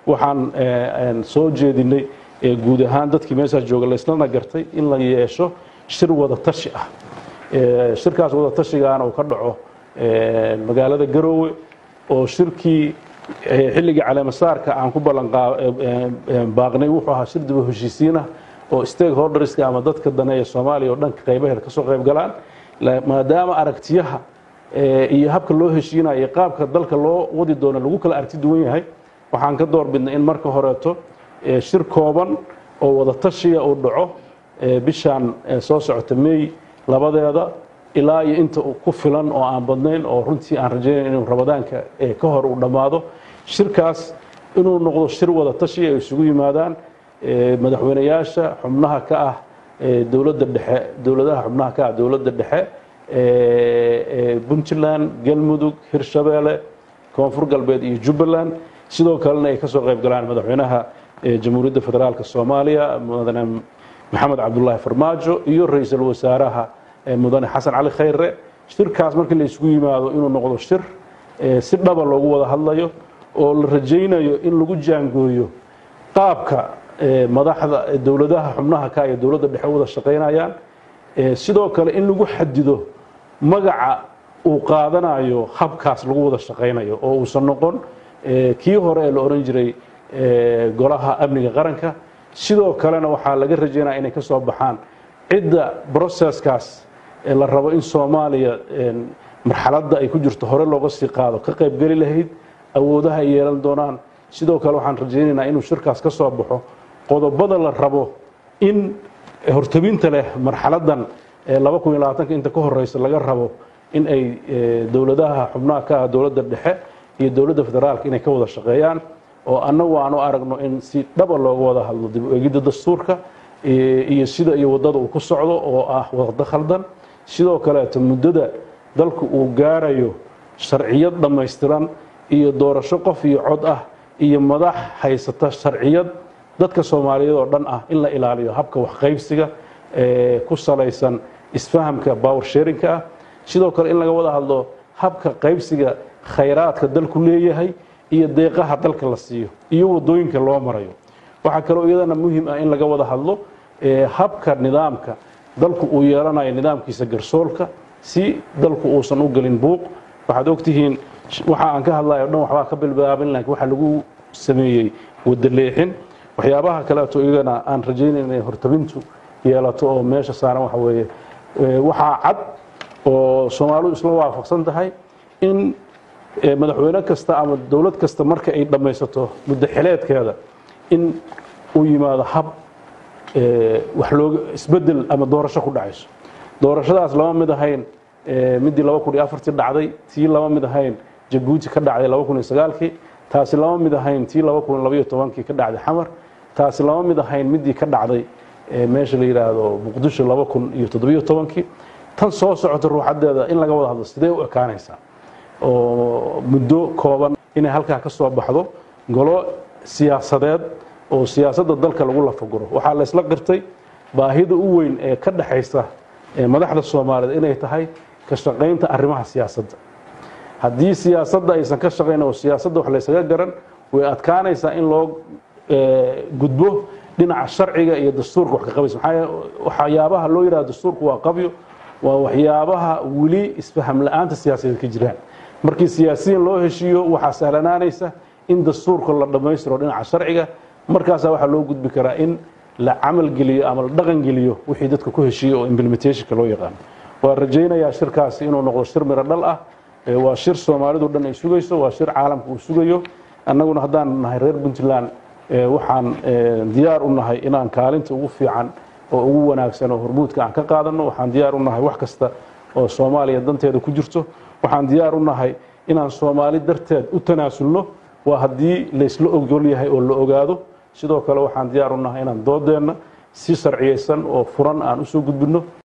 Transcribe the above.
waxaan soo jeedinay guud ahaan dadkii meeshaas jooga laislana gartay in la yeesho shir wada tashi ah shirkaas wada tashigaana uu ka dhaco magaalada garoowe oo shirkii xilligii caleemasaarka aan ku ballanbaaqnay wuxuu ahaa shir diba heshiisiinah oo stakeholderska ama dadka daneeya soomaaliya oo dhanka qaybaheeda kasoo qayb galaan maadaama aragtiyaha iyo habka loo heshiinayo qaabka dalka loo wadi doono lagu kala aragti duwan yahay waxaan ka doorbidnay in marka horeeto shir kooban oo wada tashiya uu dhaco bishaan soo socota may labadeeda ilaa iyo inta ku filan oo aan badnayn oo runtii aan rajaynayn inuu ramadaanka ka hor uu dhammaado shirkaas inuu noqdo shir wada tashi ay isugu yimaadaan madaxweyneyaasha xubnaha ka ah dowladda dhexe dowladaha xubnaha ka ah dowladda dhexe puntland galmudug hirshabeelle koonfur galbeed iyo jubbaland sidoo kalena ay ka soo qayb galaan madaxweynaha jamhuuriyadda federaalk soomaaliya mudane maxamed cabdulaahi farmaajo iyo ra-iisul wasaaraha mudane xasan cali khayre shirkaas markii la isugu yimaado inuu noqdo shir si dhaba loogu wada hadlayo oo la rajaynayo in lagu jaangooyo qaabka madaxda dowladaha xubnaha ka iyo dowladda dhexe wada shaqaynayaan sidoo kale in lagu xadido magaca uu qaadanayo habkaas lagu wada shaqaynayo oo uusan noqon kii hore ee la oran jiray golaha amniga qaranka sidoo kalena waxaa laga rajaynaya inay ka soo baxaan cidda broseskaas la rabo in soomaaliya marxaladda ay ku jirto hore looga sii qaado ka qaybgeli lahayd awoodaha ay yeelan doonaan sidoo kale waxaan rajaynaynaa inuu shirkaas ka soo baxo qodobada la rabo in hortabinta leh marxaladdan inta ka horeysa laga rabo in ay dowladaha xubnaha ka ah dowladda dhexe iyo dowladda federaalka inay ka wada shaqeeyaan oo annagu aan u aragno in si dhaba looga wada hadlo dib u egidda dastuurka iyo sida iyo waddada uu ku socdo oo ah wada khaldan sidoo kaleeto muddada dalku uu gaarayo sharciyad dhammaystiran iyo doorasho qof iyo cod ah iyo madax haysata sharciyad dadka soomaaliyeed oo dhan ah in la ilaaliyo habka waxqaybsiga ku salaysan isfahamka power sharinka ah sidoo kale in laga wada hadlo habka qaybsiga khayraadka dalku leeyahay iyo deeqaha dalka la siiyo iyo wadooyinka loo marayo waxaa kaloo iyadana muhim ah in laga wada hadlo habka nidaamka dalku uu yeelanayo nidaamkiisa garsoolka si dalku uusan u gelin buuq waxaad ogtihiin waxa aan ka hadlayo dhan waxbaa ka bilbaabin laakiin waxa lagu sameeyey wadaleexin waxyaabaha kaleeto iyagana aan rajaynayn inay hortabintu yeelato oo meesha saaran waxa weeye waxaa cad oo soomaalidu isla waafaqsan tahay in madaxweyne kasta ama dowlad kasta marka ay dhammaysato muddo xileedkeeda in uu yimaado hab wax looga isbedel ama doorasho ku dhacayso doorashadaas lama mid ahayn midii laba kun iyo afartii dhacday tii lama mid ahayn jabuuti ka dhacday laba kun iyo sagaalkii taasi lama mid ahayn tii laba kun labaiyo tobankii ka dhacday xamar taasi lama mid ahayn midii ka dhacday meesha la yidhaahdo muqdisho laba kun iyo toddobiyo tobankii tan soo socota ruuxadeeda in laga wada hadlo sidee u ekaanaysaa oo muddo kooban inay halkaa ka soo baxdo golo siyaasadeed oo siyaasadda dalka lagu lafaguro waxaa la isla qirtay baahida u weyn ee ka dhexaysa madaxda soomaaliyeed inay tahay ka shaqaynta arrimaha siyaasadda haddii siyaasadda aysan ka shaqayn oo siyaasadda wax laysaga garan way adkaanaysaa in loo gudbo dhinaca sharciga iyo dastuurka wax ka qabaysa waxyaabaha loo yidhaha dastuurku waa qabyo waa waxyaabaha weli isfaham la-aanta siyaasadeed ka jiraan markii siyaasiyiin loo heshiiyo waxaa sahlanaanaysa in dastuurka la dhammaystiro dhinaca sharciga markaasaa waxaa loo gudbi karaa in la camal geliyo ama la dhaqan geliyo wixii dadka ku heshiiyo oo implementationka loo yaqaano waa rajaynayaa shirkaasi inuu noqdo shir miro dhal ah waa shir soomaalidu dhan ay sugayso waa shir caalamka uu sugayo annaguna haddaan nahay reer puntland waxaan diyaar u nahay inaan kaalinta ugu fiican oo ugu wanaagsan oo hormuudka aan ka qaadanno waxaan diyaar u nahay wax kasta oo soomaaliya danteeda ku jirto waxaan diyaar u nahay inaan soomaali darteed u tanaasulno waa haddii laysla ogol yahay oo la ogaado sidoo kale waxaan diyaar u nahay inaan doodeenna si sharciyaysan oo furan aan usoo gudbinno